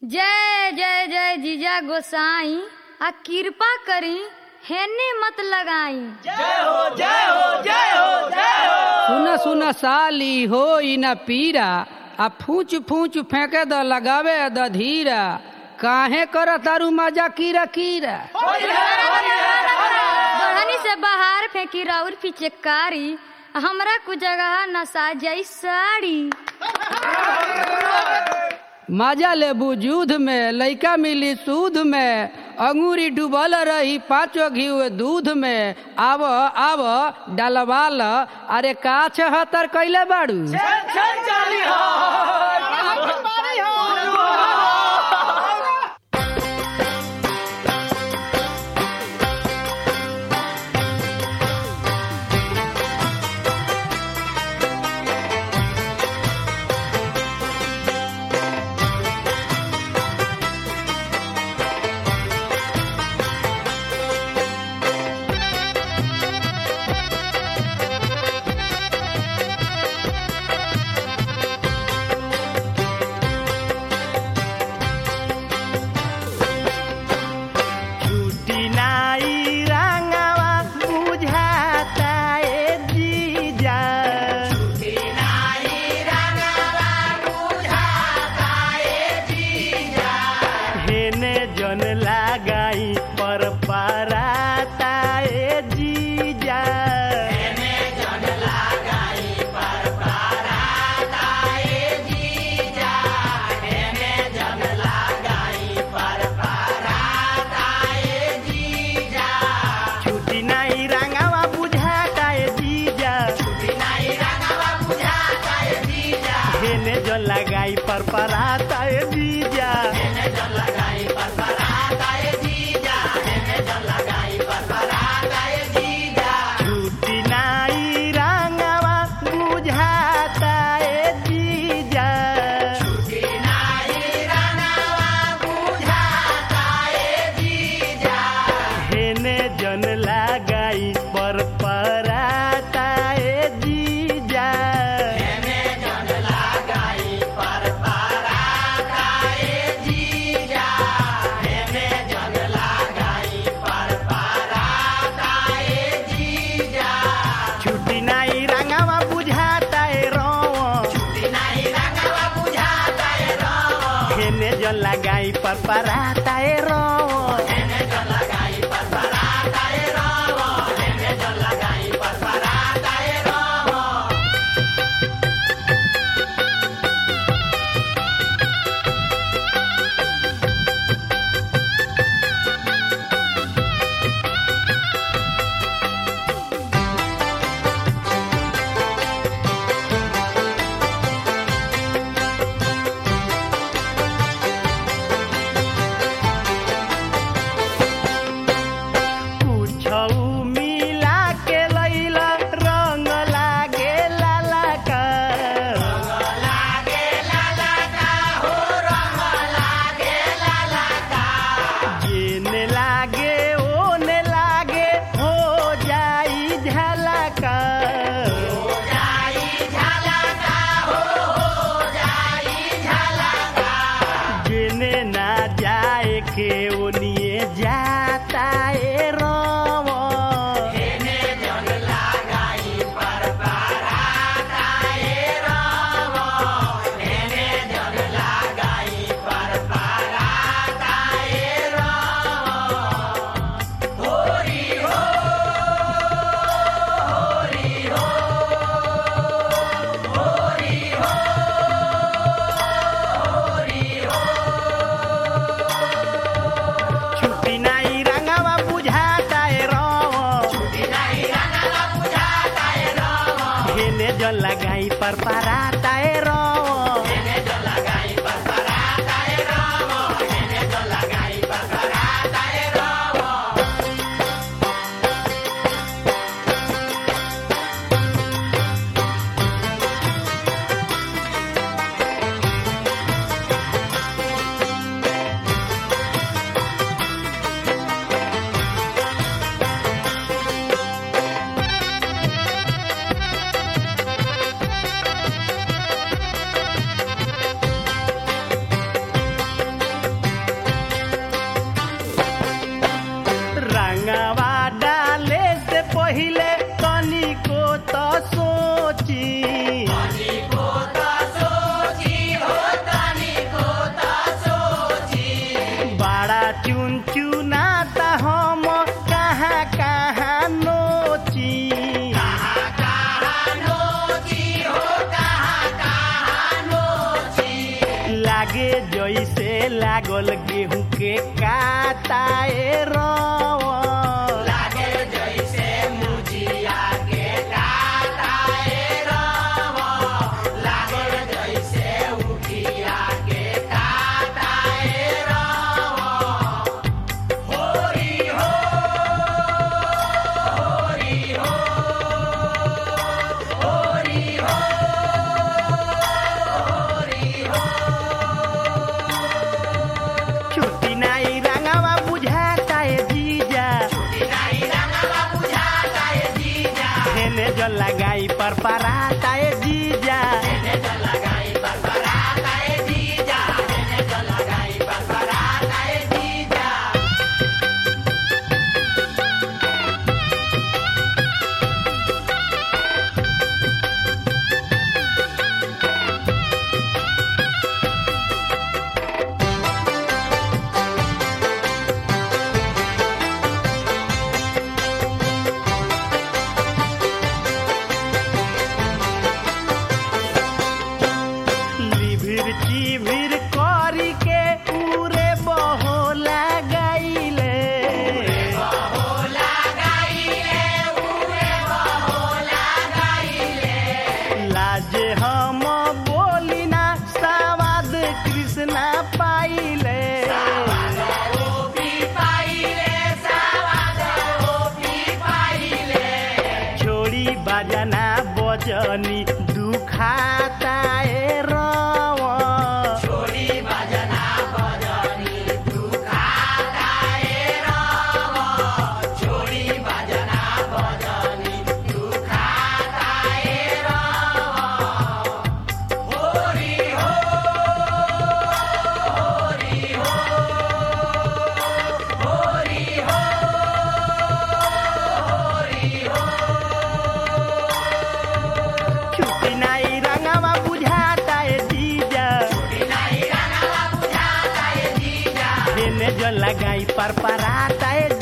जय जय जय जीजा गोसाई आ कृपा करी हेने मत लगाई सुन सुन साली हो न पीरा आ फूच फूच फेंके द लगावे द धीरा काहे कर तारू मजा कीरा कीरा बढ़नी से बाहर फेंकी राउर पिचकारी हमरा कुछ जगह नसा जाई साड़ी मजा ले बुजुध में लइका मिली सूद में अंगूरी डूबल रही पाँचो घी दूध में आव आव डलवाल अरे का छहतर कैले बाड़ू छुट्टी नाई रंगवा बुझाता ए जीजा हेने जन लगाई पर पराता ए जीजा छुट्टी नाई रंगवा बुझाता ए जीजा हेने जन लगाई पर पराता ए जीजा छुट्टी नाई रंगवा बुझाता ए जीजा हेने जन लगाई पर पराता ए जीजा छुट्टी नाई रंगवा बुझाता ए रोव हेने जन लगाई पर पराता ए रोव लागे जैसे लागल गेहूं के काटाए रवा छुट्टी नाई रंगवा बुझाता है जीजा हेने जो लगाई पर पराता है जीजा लिभिर चिभिर करी के पूरे बहो लगाइले लाजे हम बोली ना सवाद कृष्णा पाइले छोड़ी बजना बजनी दुखाता ए रवा छुट्टी नाई रंगवा बुझाता है जीजा हेने जो लगाई पर पराता है